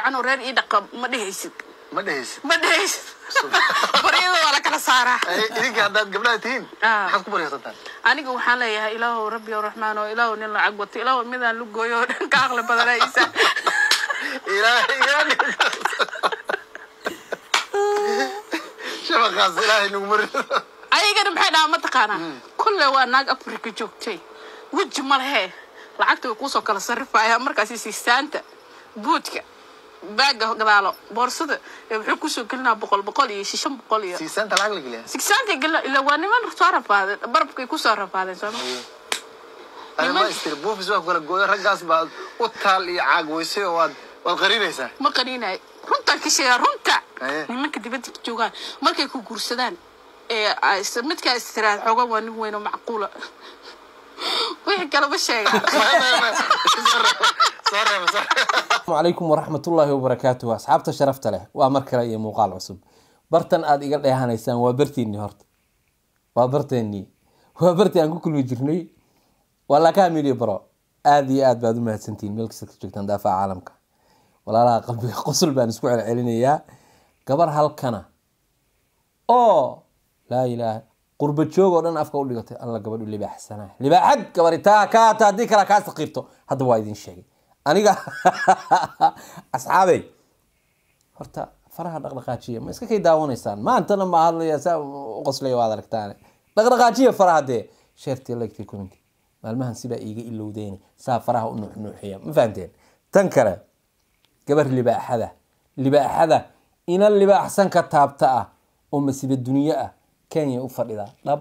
fiican oo reer ii dhaqa ma dhehaysid ma dhehaysid ma dhehaysid baryada waa la kala saaraa Ay, idinka haddaad gabdhaha tihiin Ah. maxaad ku baryarsataan aniga waxaan leeyahay ilaahow rabbi o raxmaan oo ilaahow nin lacag wato ilaahow midaan lugooyo oo dhan ka aqli badana isa ilaahay iga dhig shabaqaas ilaahay nagu mari ayagana maxay dhahaa mataqaanaa kulle waa naag afrika joogtay weji ma lehe lacagta way kuusoo kala sarrifaya markaasi siistaanta buudka baaga gadaalo boorsada ee wuxuu kusoo gelinaa boqol boqol iyo shishan boqol iyo siisaanta lacag la geliyaa sigsaanta gelina ila waa niman soo rafaadeen barabkay kusoo rafaadeen sooma Ani ma istiri buufis waa ku kala gooyo raggaas baad u taal iyo caag weysay oo waad waad qarinaysaa ma qaniinayo runtaan ka sheegaa runta Aye. nimanka dibadda ka joogaan markay ku guursadaan ee ay is- midkaa istiraad xoogan waa nin weyn oo macquula wixii kalema sheegaa soo reeba soo reeba asalaamu calaykum waraxmatullaahi wabarakaatuh asxaabta sharafta leh waa mar kale iyo muuqaal cusub bartan aada iga dheehanaysaan waa barteennii horta waa barteennii waa bartii aan ku kulmi jirnay waa lakaha media bro aada iyo aad baad u mahadsantihiin meel kasta ka joogtaan daafaha caalamka walaalaha qalbiga qosul baan isku celcelinayaa gabar halkana oo laa ilaaha qurba joog oo dhan afka u dhigatay alla gabadhu libaaxsanaa libaaxad gabari taa kaata haddii kale kaa saqiirto hadda waa idin sheegay aniga asxaabey horta faraha dhaqdhaqaajiya ma iska kay daawanaysaan maantana ma hadlaya saa u qoslaya waad aragtaane dhaqdhaqaajiya faraha dee sheertii lagtay commenti maalmahan sibaa iiga ilowdeen saa faraha u nuuxnuuxiya ma fahanteen tan kale gabar libaaxada libaaxada ina libaaxsan ka taabta ah oo masiba dunyo ah kenya u fadhida dhab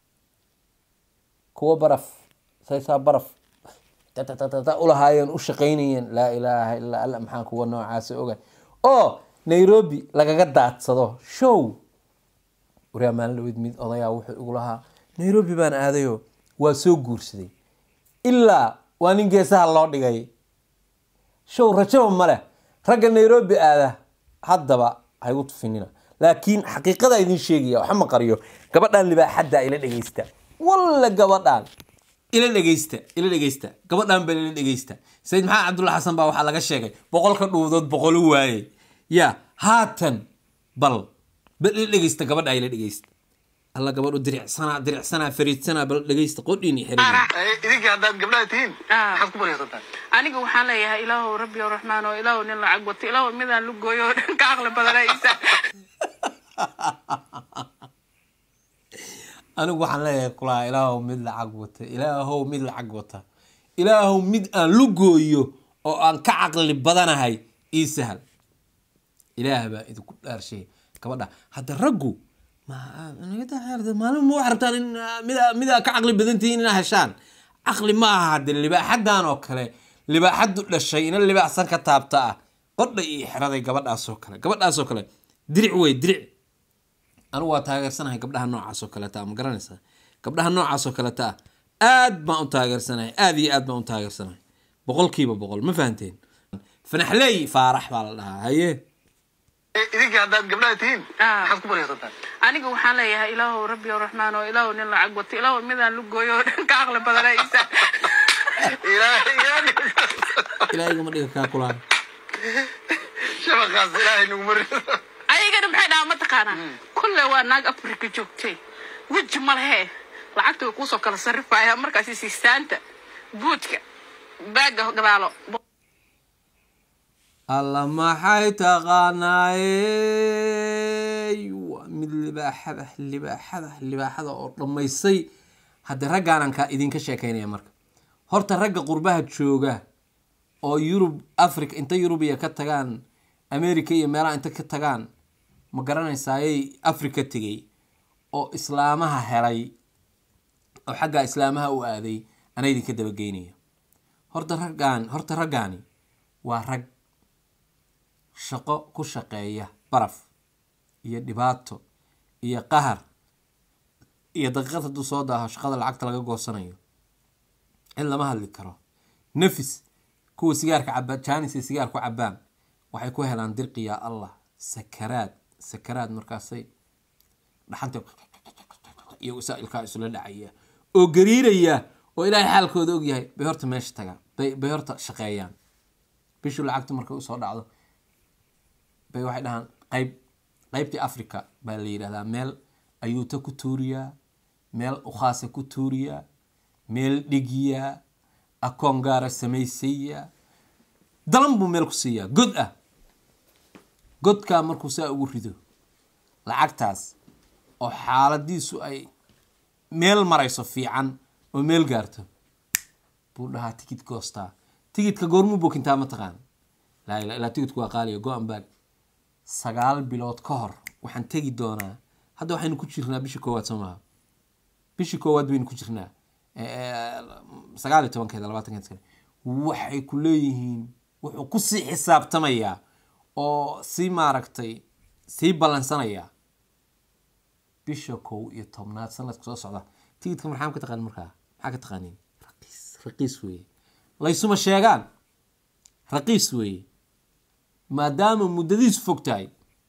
kuwa baraf saysaa baraf tatatata ulahaayeen u shaqaynayeen laa ilaaha illaa alla maxaan kuwa noocaasa oga oo nairobi lagaga daadsado show waryaa maalin dhaweyd mid odayaa wuxuu igu lahaa nairobi baan aadayo waa soo guursaday ilaa waa nin geesaha loo dhigay show rajaba ma leh ragga nairobi aada haddaba haygu tufinina laakiin xaqiiqada idin sheegaya waxa ma qariyo gabadhan libaaxadda ila dhegeysta walla gabadhan ila dhegeysta ila dhegeysta gabadhan baa ila dhegeysta sayid maxamed cabdulla xasan baa waxaa laga sheegay boqolka dhuudood boqolu waaye ya haatan bal bal ila dhegeysta gabadha ila dhegeysta alla gabadhu diricsanaa diricsanaa fariidsanaa bal dhegeysta qodhiini xiriir Ay, idinka haddaad gabdhaha tihiin Ah. maxaad ku baryarsataan aniga waxaan leeyahay ilaahow rabbi o raxmaan oo ilaahow nin lacag wato ilaahow midaan lugooyo oo dhan ka aqli badana isa anigu waxaan leeyahay kulaa ilaahow mid lacag wata ilaahow mid lacag wata ilaahow mid aan lugooyo oo aan ka caqli badanahay ii sahal ilaah baa idinku dhaarshay gabadha hadda raggu ma- naga daa- maalin ma wax rabtaan in ah, mida midaa ka caqli badan tihiin inaa heshaan caqli ma aha hadde libaaxadan oo kale libaaxadu dhashay ina libaaxsan ka taabta ah qodha iyo xeraday gabadhaasoo kale gabadhaasoo kale diric wey diric anigu waa taageersanahay gabdhaha noocaas oo kaleta ah ma garanaysaa gabdhaha noocaas oo kaleta ah aad baan u taageersanahay aad iyo aad baan u taageersanahay boqolkiiba boqol ma fahanteen fanaxleey faarax baa la dhahaa haye Ay, idinka haddaad gabdhaha tihiin Ah. maxaad ku baryarsataan aniga waxaan leeyahay ilaahow rabbi o raxmaan oo ilaahow nin lacag wato ilaahow midaan lugooyo oo dhan ka aqli badana isa ilaahay iga dhig ilaahigama dhiga kaa kulaan shabaqaas ilaahay nagu mari ayagana maxay dhahaa mataqaanaa kulle waa naag afrika joogtay weji ma lehe lacagta way kuusoo kala sarrifaya markaasi siistaanta buudka baaga gadaalo alla maxay taqaanaayey waa mid libaaxada libaaxada libaaxada oo dhammaysay hadda raggaanan ka idinka sheekaynaya marka horta ragga qurbaha jooga oo yurub africa inta yurubiya ka tagaan america iyo meelaha inta ka tagaan ma garanaysayay africa tegay oo islaamaha helay oo xaggaa islaamaha u aaday ana idinka dabageynaya horta raggaan horta raggaani waa rag shaqo ku shaqeeya baraf iyo dhibaato iyo qahar iyo daqiiqad hadduu soo daaho shaqada lacagta laga goosanayo cid lama hadli karo nafis kuwa sigaarka cabaa jaanis ay sigaar ku cabaan waxay ku helaan dirqi yaa allah sakaraad sakaraad markaasay dhaxanta iyo wasaa'ilkaa isula dhacaya oo gariiraya oo ilaahay xaalkooda ogyahay bay horta meesha tagaan bay bay horta shaqeeyaan bishu lacagtu markay usoo dhacdo bay waxay dhahaan qayb qaybtii africa baa la yidhahdaa meel ayuuta ku tuuriyaa meel ukhaasa ku tuuriyaa meel dhigiyaa akoon gaara samaysaya dalan buu meel ku siiyaa god ah godkaa markuu saa ugu rido lacagtaas oo xaaladiisu ay meel marayso fiican oo meel gaarto buu dhahaa tikid goostaa tikidka goormuu bokintaa mataqaan laa ila ilaa tikidku waa qaaliya go-an baag sagaal bilood ka hor waxaan tegi doonaa hadda waxaynu ku jirnaa bishii koowaad soo maha bishii koowaad baynu ku jirnaa sagaal iyo tobankeeda labaatankeeda kale waxay ku leeyihiin wuxuu kusii xisaabtamayaa oo sii maaragtay sii ballansanayaa bisha kow iyo tobnaad sanadka soo socda tigidka maxaa ka taqaan markaa maxaa ka taqaaniin raqiis raqiis weeye laysuma sheegaan raqiis weeye maadaama muddadiisu fog tahay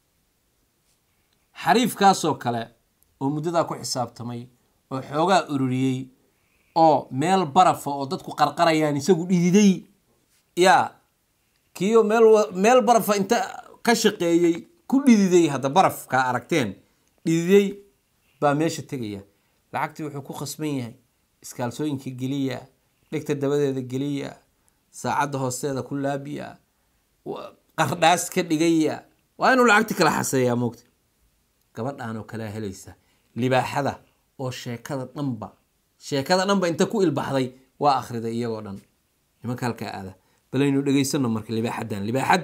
xariifkaasoo kale oo muddadaa ku xisaabtamay oo xoogaa ururiyey oo meel barafa oo dadku qarqarayaan isagu dhididay yaa kiyo meel wa- meel barafa inta ka shaqeeyey ku dhididay hadda barafkaa aragteen dhididay baa meesha tegaya lacagtii wuxuu ku khasban yahay iskaalsooyinka geliya dhegta dabadeeda geliya saacadda hoosteeda ku laabiya wa- qardhaas ka dhigaya waa inuu lacagti kala xaseeyaa moogta gabadhan oo kalea helaysa libaaxada oo sheekada dhanba sheekada dhanba inta ku ilbaxday waa akhriday iyagoo dhan nimanka halkaa aada balaynu dhegaysano marka libaaxadan libaaxad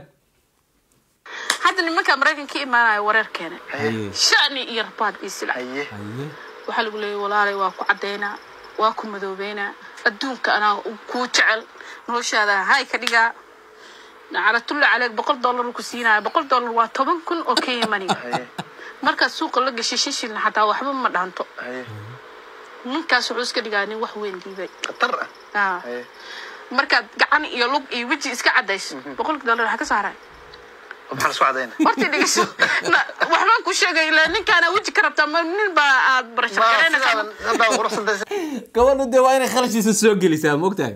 hadda nimanka maraykanka ka imaanaya wareerkeena haye shani iyo rabaad iyo silac haye haye waxaa lagu leeyay walaalay waa ku caddaynaa waa ku madoobeynaa adduunka anaa kuu jecel noloshaada hay ka dhigaa calatulla caleeg boqol dollar ku siinaya boqol dollar waa toban kun oo kenya maniga haye markaad suuqa la gashay shan shilin xataa waxba ma dhaanto haye ninkaas wuxuu iska dhigaa nin wax weyn diiday khatar ah Ah. haye markaad gacan iyo lug iyo weji iska cadayso boqolki dollar waxaa ka saaray maxaa la isku cadayna horta dhegeyso Na- waxbaan ku sheegay ilaa ninkaana weji ka rabtaa ma nin baa aad barashar ma garaynaysaa sidaadan haddaa quruxsantaysa gabadhu dee waa inay kharashiisa soo gelisaa mogtahay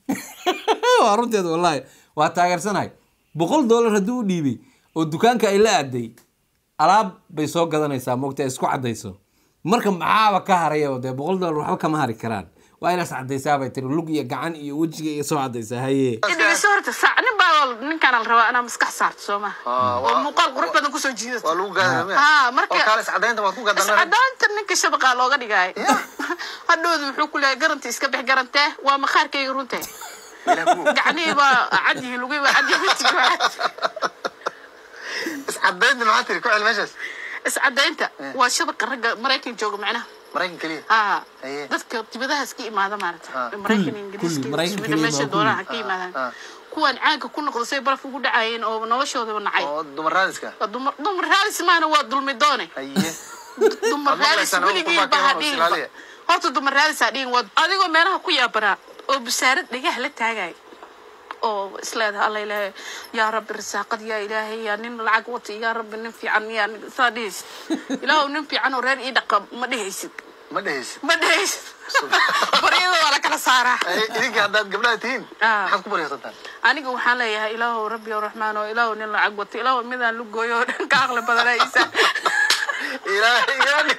waa runteed wallahi waa taageersanahay boqol dollar haddii u dhiibay oo dukaanka ay la aaday alaab bay soo gadanaysaa mogtahay isku caddayso marka maxaaba ka haraya dee boqol dollar waxba kama hari karaan waa inaas caddaysaa bay tiri lug iyo gacan iyo wejiga iyo soo caddaysaa haye dhegeyso horta saac nin baa ninkaana la rabaa inaa maskax saarto soo maha Ah, oo waa- muuqaal qurux badan kusoo jiidato waa lagu gaadamaya Ah, marka- oo kaale iscadaynta waad ku gadana iscadaanta ninka shabaqaa looga dhigaayo hadhowda wuxuu ku leeyahay garanti iska bix garantee waa makhaarkayga runtee gacnihii baa cadyihi lugihii baa cadyihi wejiga baa cad iscadaynta maxaa tiri ku cel meeshaas iscadaynta waa shabaqa ragga maraykan jooga macnaha maraykan keliya aa Haye. dadka dibadahaas ka imaada maarata Ah. maraykan Kulli, ingiriiska kulli, Maraykan Sweden, keliya meesha ma doonaha kulli. ka yimaadaan ah. kuwan caanka ku noqda say baraf ugu dhacayeen oo noloshoodaba nacay oo dumar raadiska Waa dumar dumar raalis maana waa dulmi doone haye dumar Ama raalis maqlaysaan, weligii oo baa qurbaanka hadhihin Australia. horta dumar raalis hadhihin waa adigoo meelaha ku yaabanaa oo busaarad dhagaha la taagayo oo isleedaha alla ilaahay yaa rabbi risaaqad yaa ilaahay yaa nin lacag wata yaa rabbi nin fiican yaa nin- saa dhehaysid ilaahu nin fiican oo reer ii dhaqa ma dhehaysid ma dhehaysid ma dhehaysid baryada waa la kala saaraa Haye, idinka haddaad gabdhaha tihiin Ah. maxaad ku baryarsantaan aniga waxaan leeyahay ilaahu rabbi oo raxmaan oo ilaahu nin lacag wato ilaahu midaan lugooyo oo dhan ka aqli badana isa ilaahay ilaahay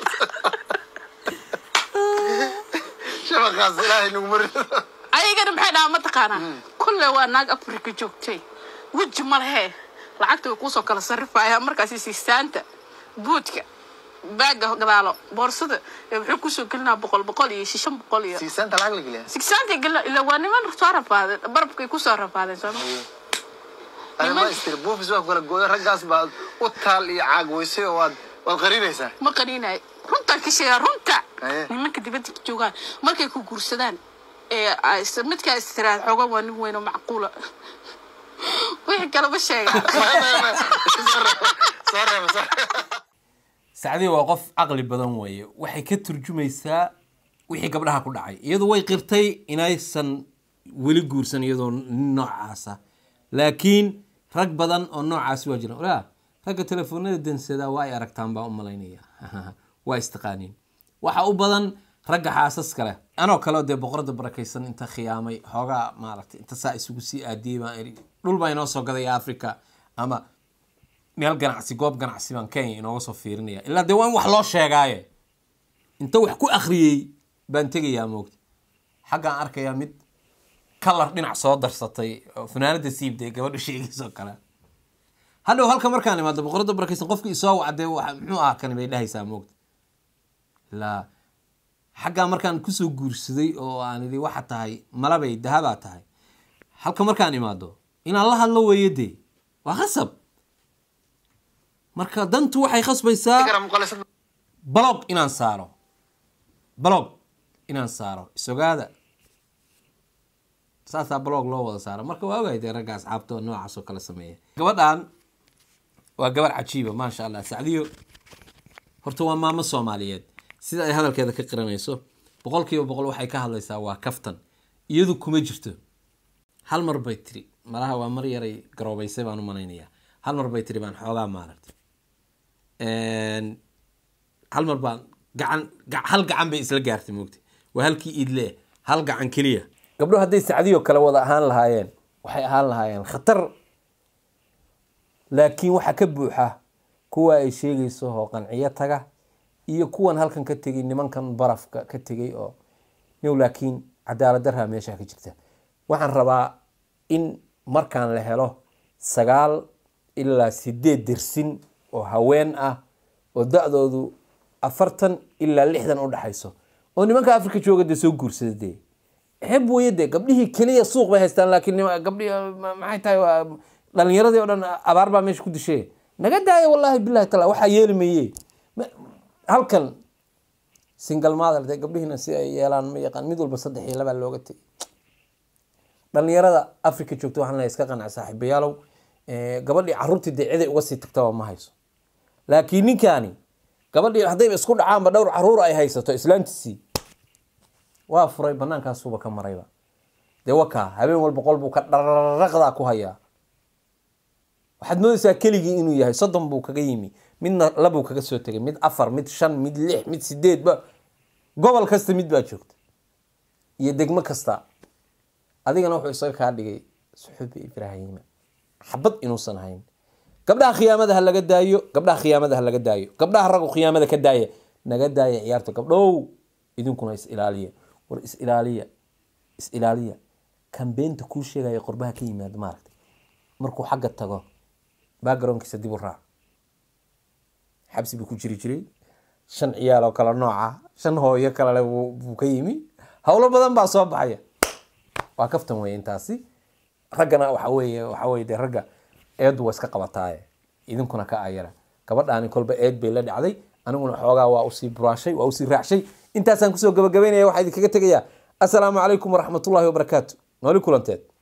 shabaqaas ilaahay nagu marido ayagana maxay dhahaa mataqaanaa kulle waa naag afrika joogtay weji ma lehe lacagta way kuusoo kala sarrifaya markaasi siistaanta buudka baaga gadaalo boorsada ee wuxuu kusoo gelinaa boqol boqol iyo shishan boqol iyo siisaanta lacag la geliya sigsaanta gelina ilaa waa niman soo rafaadeen barabkay kusoo rafaadeen sooma ani ma istiri buufis waa kala gooyo raggaas baad u taal iyo caag weysay oo waad waad qarinaysaa ma qaniinay runtaan ka sheegaa runta Aye. nimanka dibadda ka joogaan markay ku guursadaan ee ay is- midkaa istiraad xoogan waa nin weyn oo macquula wixii kalema sheegaa soo reeba soo reeba sacdii waa qof caqli badan weeye waxay ka turjumaysaa wixii gabdhaha ku dhacay iyadu way qirtay inaysan weli guursan iyadoo nin noocaasa laakiin rag badan oo noocaasi waa jiraan walaa ragga telefoonada dansadaa waa ay aragtaan baa u malaynaya waa istaqaaniin waxa u badan ragga xaasaska leh anoo kaleo dee boqorada barakaysan inta khiyaamay xoogaa maaragtay inta saa isugu sii aadiyey baan iri dhul baa inoo soo gadaya africa ama meel ganacsi goob ganacsi baan kenya inooga soo fiirinaya ilaa dee waa in wax loo sheegaaye inta wax ku akhriyey baan tegayaa moogta xaggaan arkayaa mid kalar dhinac soo darsatay oo fanaanada siibday gabadha sheegaysoo kale hadhow halka markaan imaado boqorada barakaysan qofki isoo wacdee wa muxuu ahaa kani bay dhahaysaa moogta ilaa xaggaa markaan kusoo guursaday oo aan idhi waxa tahay malabay dahabaa tahay halka markaan imaado inaan la hadlo weeye dee waa khasab marka dantu waxay khasbaysaa balog inaan saaro balog inaan saaro isogaada saasaa balog loo wada saaro marka waa ogahay dee ragga asxaabtoo noocaas oo kale sameeya gabadhan waa gabar cajiiba maasha allah sacdiyo horta waa maamo soomaaliyeed sida ay hadalkeeda ka qiranayso boqol kiiba boqol waxay ka hadlaysaa waa kaftan iyadu kuma jirto hal mar bay tiri malaha waa mar yaray garoobaysay baan u malaynayaa hal mar bay tiri baan xoogaa maaragtay hal mar baan gacan hal gacan bay isla gaartay moogta waa halkii iidle hal gacan keliya gabdho hadday sacdiyo kale wada ahaan lahaayeen waxay ahaan lahaayeen khatar laakiin waxaa ka buuxa kuwa ay sheegayso oo qanciyo taga iyo kuwan halkan ka tegay nimankan barafka ka tegay oo new laakiin cadaalad daraa meesha ka jirta waxaan rabaa in markaan la helo sagaal ilaa sideed dersin oo haween ah oo da-doodu afartan ilaa lixdan u dhexayso oo nimanka africa jooga dee soo guursada dee xeb weye dee gabdhihii keliya suuq bay haystaan laakiin gabdhihii maxay tahay dhalinyaradii o dhan abaar baa meesha ku dishe naga daaya wallahi bilahi taala waxaa yeeli maye halkan single mother dee gabdhihiina si ay yeelaan ma yaqaan mid walba saddex iyo labaa looga tegay dhalinyarada africa joogta waxaan leeyahay iska qanac saaxiibayaalow gabadhii caruurtii dee ciday uga sii tagtaba ma hayso laakiin ninkaani gabadhii haddayba isku dhacaanba dhowr caruur ay haysato islaantiisii waa furay banaankaasuuba ka marayba dee wakaa habeen walba qol buu ka dharaqdaa ku hayaa waxaad moodaysaa keligii inuu yahay soddon buu kaga yimi midna labuu kaga soo tegay mid afar mid shan mid lix mid sideed ba gobol kasta mid baa joogta iyo degmo kasta adigana wuxuu isaga kaa dhigay suxubi ibraahima xabad inuusan hayn gabdhaha khiyaamada ha laga daayo gabdhaha khiyaamada ha laga daayo gabdhaha raggu khiyaamada ka daaya naga daaya ciyaarta gabdhow idinkuna is ilaaliya war is ilaaliya is ilaaliya kambeynta kuu sheegaya qorbaha ka yimaada maaragta markuu xagga tago backgroundkiisa dib u raac xabsi buu ku jiri jiray shan ciyaal oo kale nooca shan hooyo kalele buu ka yimi howlo badan baa soo baxaya waa kaftan wey intaasi raggana waxa weeye waxa weye dee ragga eedu waa iska qabataaye idinkuna ka ayara gabadhaani kolba eed bay la dhacday aniguna xoogaa waa usii buraashay waa usii raacshay intaasaan kusoo gabagabeynaya waxaa idinkaga tegayaa assalaamu calaykum waraxmatullahi wabarakaatu nooli kulanteed